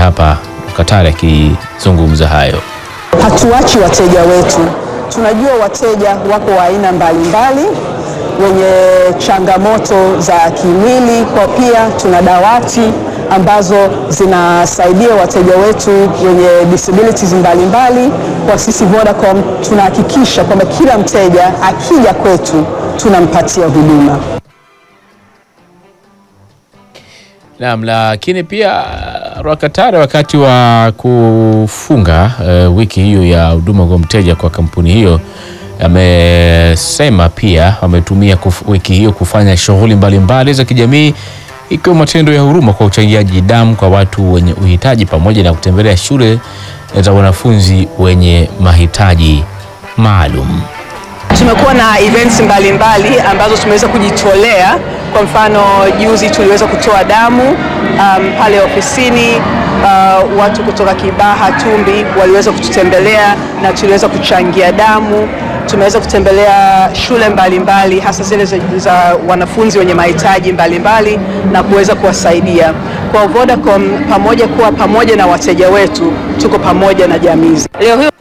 hapa Katari akizungumza hayo. Hatuachi wateja wetu. Tunajua wateja wako wa aina mbalimbali wenye changamoto za kimwili, kwa pia tuna dawati ambazo zinasaidia wateja wetu wenye disabilities mbalimbali. Kwa sisi Vodacom tunahakikisha kwamba kila mteja akija kwetu tunampatia huduma. Naam, lakini pia Rwakatare wakati wa kufunga uh, wiki hiyo ya huduma kwa mteja kwa kampuni hiyo amesema pia wametumia wiki hiyo kufanya shughuli mbalimbali za kijamii ikiwa matendo ya huruma kwa uchangiaji damu kwa watu wenye uhitaji pamoja na kutembelea shule za wanafunzi wenye mahitaji maalum. Tumekuwa na events mbalimbali mbali ambazo tumeweza kujitolea. Kwa mfano juzi tuliweza kutoa damu um, pale ofisini. Uh, watu kutoka Kibaha Tumbi waliweza kututembelea na tuliweza kuchangia damu. Tumeweza kutembelea shule mbalimbali mbali, hasa zile za, za wanafunzi wenye mahitaji mbalimbali na kuweza kuwasaidia. Kwa Vodacom, pamoja kuwa pamoja na wateja wetu, tuko pamoja na jamii. Leo hii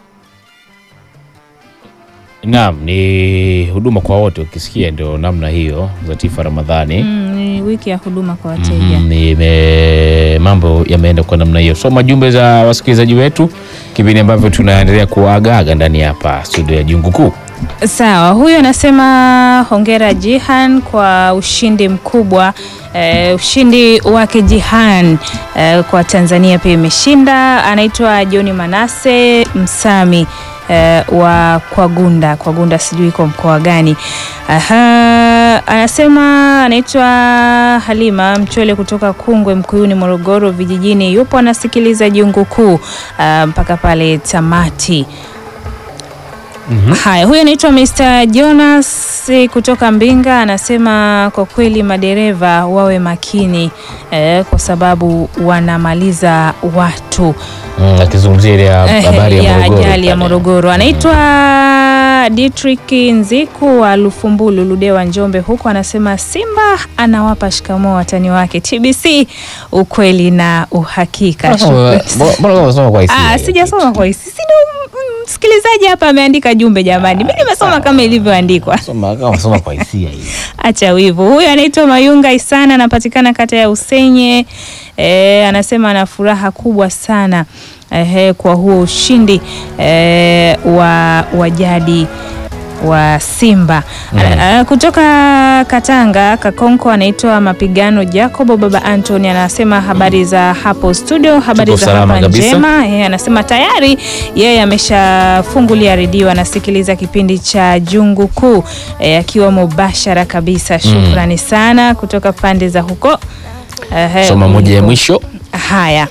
Naam, ni huduma kwa wote. Ukisikia ndio namna hiyo. Zatifa Ramadhani, Mm, ni wiki ya huduma kwa wateja. mm, nime mambo yameenda kwa namna hiyo. Soma jumbe za wasikilizaji wetu kipindi ambavyo tunaendelea kuagaaga ndani hapa studio ya Jungu Kuu. Sawa, huyu anasema hongera Jihan kwa ushindi mkubwa. Eh, ushindi wake Jihan eh, kwa Tanzania pia imeshinda. Anaitwa John Manase Msami eh, wa Kwagunda. Kwagunda sijui iko mkoa gani. Aha, anasema anaitwa Halima Mchwele kutoka Kungwe Mkuyuni Morogoro vijijini, yupo anasikiliza Jungu Kuu ah, mpaka pale tamati. Haya, huyu anaitwa Mr. Jonas kutoka Mbinga, anasema kwa kweli madereva wawe makini eh, kwa sababu wanamaliza watu Mm, akizungumzia ile eh, habari ya ya Morogoro ajali ya pale. Morogoro. Anaitwa Dietrich Nziku wa Lufumbulu Ludewa Njombe, huku anasema Simba anawapa shikamoo watani wake TBC, ukweli na uhakika. Mbona Shukrani. kama- mbona kama unasoma kwa hisia Ah, hiyo? sijasoma kwa hisi. Si ndo mm, msikilizaji hapa ameandika jumbe jamani. Mimi nimesoma kama ilivyoandikwa. Soma kama unasoma kwa hisia hiyo. Acha wivu. Huyu anaitwa Mayunga Isana, anapatikana kata ya Usenye. E, anasema ana furaha kubwa sana ehe, kwa huo ushindi e, wa wa jadi wa Simba Ana- kutoka Katanga Kakonko, anaitwa Mapigano Jacobo. Baba Anthony anasema habari za hapo studio, habari Tuko za salama hapa kabisa. njema. Yeye anasema tayari yeye ameshafungulia redio, anasikiliza kipindi cha Jungu Kuu eh, akiwa mubashara kabisa. Shukrani sana kutoka pande za huko. Ehe, Soma moja ya uliko. mwisho. Haya,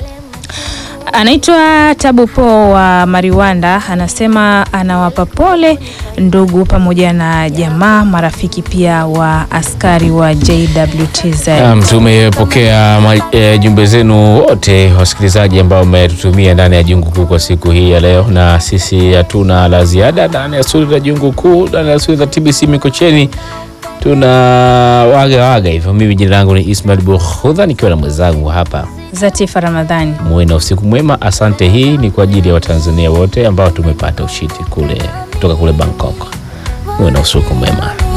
anaitwa Tabu Po wa Mariwanda, anasema anawapa pole ndugu pamoja na jamaa, marafiki pia wa askari wa JWTZ. Naam, tumepokea ma- eh, jumbe zenu wote wasikilizaji ambao mmetutumia ndani ya Jungu Kuu kwa siku hii ya leo, na sisi hatuna la ziada ndani ya studio za Jungu Kuu, ndani ya studio za TBC Mikocheni. Tuna waga waga hivyo. Mimi jina langu ni Ismail Bukhudha nikiwa na mwenzangu hapa. Zatifa Ramadhani. Muwe na usiku mwema. Asante. Hii ni kwa ajili ya Watanzania wote ambao tumepata ushindi kule kutoka kule Bangkok. Muwe na usiku mwema.